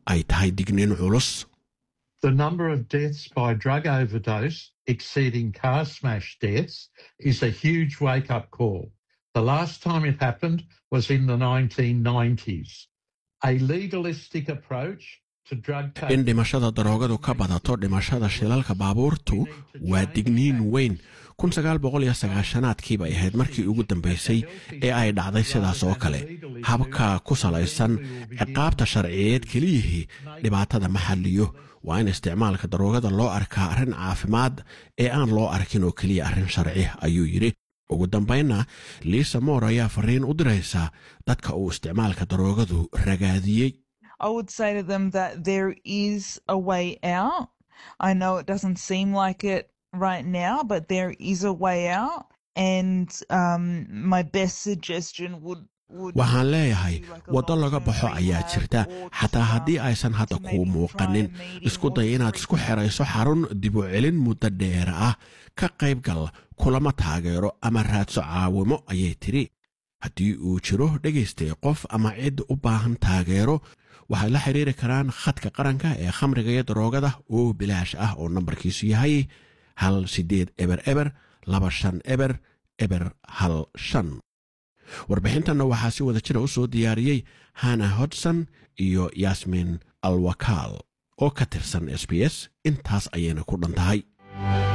ay tahay digniin culus The number of deaths by drug overdose exceeding car smash deaths is a huge wake up call. The last time it happened was in the 1990s. A legalistic approach to drug in dhimashada daroogadu ka badato dhimashada shilalka baabuurtu waa digniin weyn aadkii bay ahayd markii ugu dambaysay ee ay dhacday sidaas oo kale habka ku salaysan ciqaabta sharciyeed keliyihii dhibaatada ma xalliyo waa in isticmaalka daroogada loo arkaa arrin caafimaad ee aan loo arkin oo keliya arrin sharci ayuu yidhi ugu dambaynna liisa moor ayaa fariin u diraysa dadka uu isticmaalka daroogadu ragaadiyey I would say to them that there is a way out. I know it doesn't seem like it right now, but there is a way out. And um, my best suggestion would waxaan leeyahay waddo laga baxo ayaa jirta xataa haddii aysan hadda kuu muuqanin isku day inaad isku xerayso xarun dibu celin muddo dheer ah ka qayb gal kulama taageero ama raadso caawimo ayay tidhi haddii uu jiro dhegaystay qof ama cid u baahan taageero waxay la xiriiri karaan khadka qaranka ee khamriga iyo daroogada oo bilaash ah oo nambarkiisu yahay hal sideed eber eber laba shan eber eber hal shan warbixintanna waxaa si wada jira u soo diyaariyey hana hodson iyo yasmin alwakaal oo ka tirsan s b s intaas ayayna ku dhan tahay